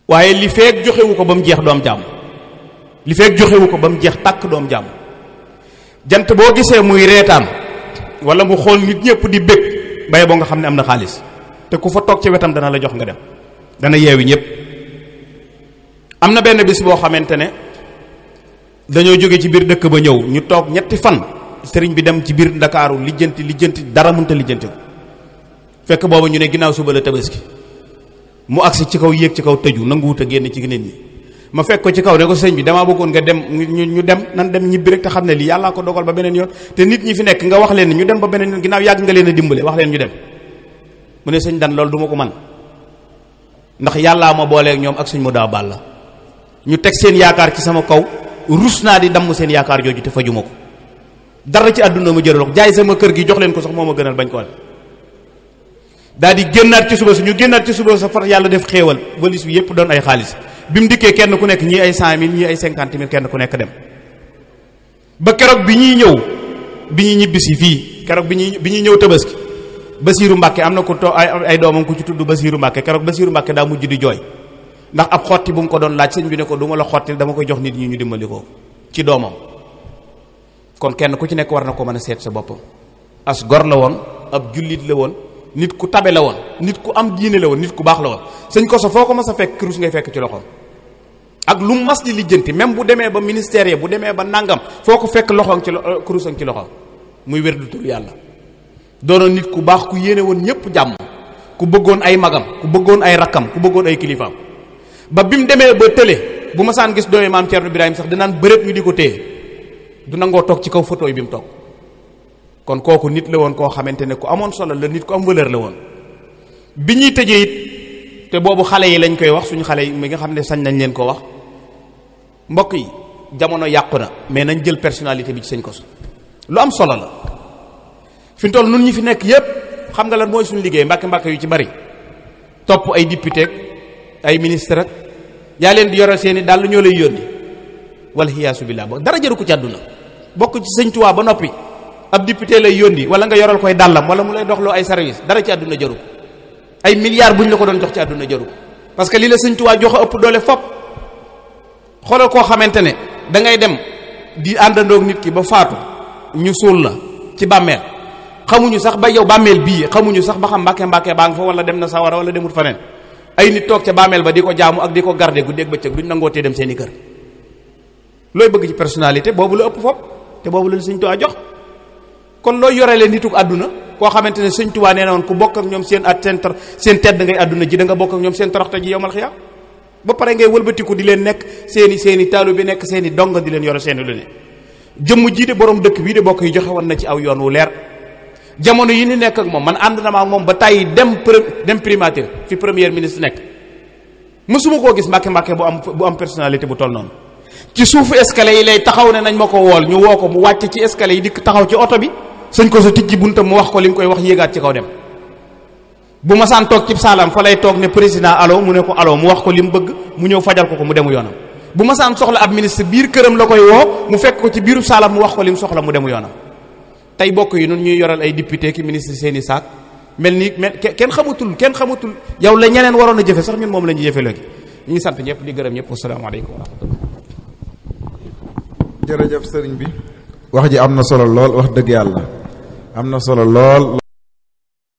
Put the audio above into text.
waaye li feek joxewu ko ba mu jeex doom jàmm li feek joxewu ko ba mu jeex tàkk doom jàmm jant boo gisee muy reetaan wala mu xool nit ñëpp di bëgg baye boo nga xam ne am na xaalis te ku fa toog ci wetam dana la jox nga dem dana yeewi ñëpp am na benn bis boo xamante ne dañoo jóge ci biir dëkk ba ñëw ñu toog ñetti fan sëriñ bi dem ci biir ndakaaru lijjanti lijjanti dara mënta lijjanti ko fekk booba ñu ne ginnaaw suba la tabaski mu agsi ci kaw yéeg ci kaw tëju nanguwut a génn ci nit ñi ma fekk ko ci kaw ne ko sëñ bi damaa bëggoon nga dem ñu ñu dem nan dem ñibbi rek te xam ne lii yàllaa ko dogal ba beneen yoon te nit ñi fi nekk nga wax leen ñu dem ba beneen yoon ginnaaw yàgg nga leen a dimbale wax leen ñu dem mu ne sëñ dan loolu du ma ko man ndax yàllaa ma booleeg ñoom ak sëñ mu daa bàll ñu teg seen yaakaar ci sama kaw rus naa di damm seen yaakaar jooju te fajuma ko dara ci àdduna ma jëral jaay sama kër gi jox leen ko sax moo ma gënal bañ ko wal daal di génnaat ci suba si ñu génnaat ci suba sa far yàlla def xéewal valise bi yépp doon ay xaalis bi mu dikkee kenn ku nekk ñii ay cent mille ñii ay cinquante mille kenn ku nekk dem ba keroog bi ñuy ñëw bi ñuy ñibbisi fii keroog bi ñuy bi ñuy ñëw tabaski Basiiru Mbàkke am na ku to ay ay doomam ku ci tudd Basiiru Mbàkke keroog Basiiru Mbàkke daa mujj di jooy ndax ab xotti bu mu ko doon laaj sëñ bi ne ko du ma la xottil dama koy jox nit ñi ñu dimbali ko ci doomam kon kenn ku ci nekk war na ko mën a seet sa boppam as gor la woon ab jullit la woon nit ku tabe la woon nit ku am diine la woon nit ku baax la woon sëñ Koso foo ko mas a fekk kurus ngay fekk ci loxoom ak lu mu mas di lijjanti même bu demee ba ministère yi bu demee ba nangam foo ko fekk loxoom ci kurusam ci loxoom muy wér du tur yàlla doonoon nit ku baax ku yéene woon ñëpp jàmm ku bëggoon ay magam ku bëggoon ay rakkam ku bëggoon ay kilifaam ba bi mu demee ba tële bu ma saan gis doomi maam Thierno Birahim sax dinaan bëreet ñu di ko téye du nangoo toog ci kaw photo yi bi mu toog kon kooku nit la woon koo xamante ne ku amoon solo la nit ku am valeur la woon bi ñuy tëjee it te boobu xale yi lañ koy wax suñu xale yi mi nga xam ne sañ nañ leen ko wax mbokk yi jamono yàqu na mais nañ jël personnalité bi ci sëñ Koso lu am solo la fi mu toll nun ñi fi nekk yépp xam nga lan mooy suñu liggéey mbàkke mbàkke yu ci bari topp ay député ay ministre ak yaa leen di yoral seeni daal ñoo lay yónni wala xiyaasu billah bo dara jëru ko ci àdduna bokk ci sëñ Tuubaa ba noppi ab député lay yónni wala nga yoral koy dàllam wala mu lay doxloo ay service dara ci àdduna jëru ko ay milliards buñ la ko doon jox ci àdduna jëru ko parce que li la sëñ Tuubaa joxe ëpp doole fop xoolal koo xamante ne da ngay dem di àndandoog nit ki ba faatu ñu suul la ci bàmmeel xamuñu sax ba yow bàmmeel bii xamuñu sax ba xam mbàkke mbàkke baa nga fa wala dem na sawara wala demut faneen ay nit toog ca bàmmeel ba di ko jaamu ak di ko garde guddeeg bëccëg duñ nangoo tee dem seeni kër looy bëgg ci personnalité boobu la ëpp fop te boobu la sëñ Tuubaa jox kon looy yorelee nituk àdduna koo xamante ne sëñ Tuubaa nee na woon ku bokk ak ñoom seen at seen seen tedd ngay àdduna ji da nga bokk ak ñoom seen toroxte ji yowmal xiyaam ba pare ngay wëlbatiku di leen nekk seeni seeni taalu bi nekk seeni dong di leen yore seeni lu ne jëmm jii de borom dëkk bii de bokk yi joxe woon na ci aw yoon wu leer jamono yi ni nekk ak moom man ànd na ma ak moom ba tàyyi dem dem primature fi premier ministre nekk mësuma koo gis mbàkke mbàkke bu am bu am personnalité bu toll noonu ci suufu escalier yi lay taxaw ne nañ ma ko wool ñu woo ko mu wàcc ci escalier yi dikk taxaw ci oto bi sëñ ko sa tijji buntam mu wax ko li mu koy wax yéegaat ci kaw dem bu ma saan toog ci saalam fa lay toog ne président allo mu ne ko allo mu wax ko li mu bëgg mu ñëw fajal ko ko mu demu yoonam bu ma saan soxla ab ministre biir këram la koy woo mu fekk ko ci biiru saalam mu wax ko li mu soxla mu demu yoonam tey bokk yi nun ñuy yoral ay député ki ministre seeni saak mel ni mel kenn xamatul kenn xamatul yow la ñeneen waroon a jëfe sax ñun moom la ñuy jëfe léegi ñu ngi sant ñëpp di gërëm ñëpp asalaamaaleykum wa rahmatullah jërëjëf sëriñ bi wax ji am na solo lool wax dëgg yàlla am na solo lool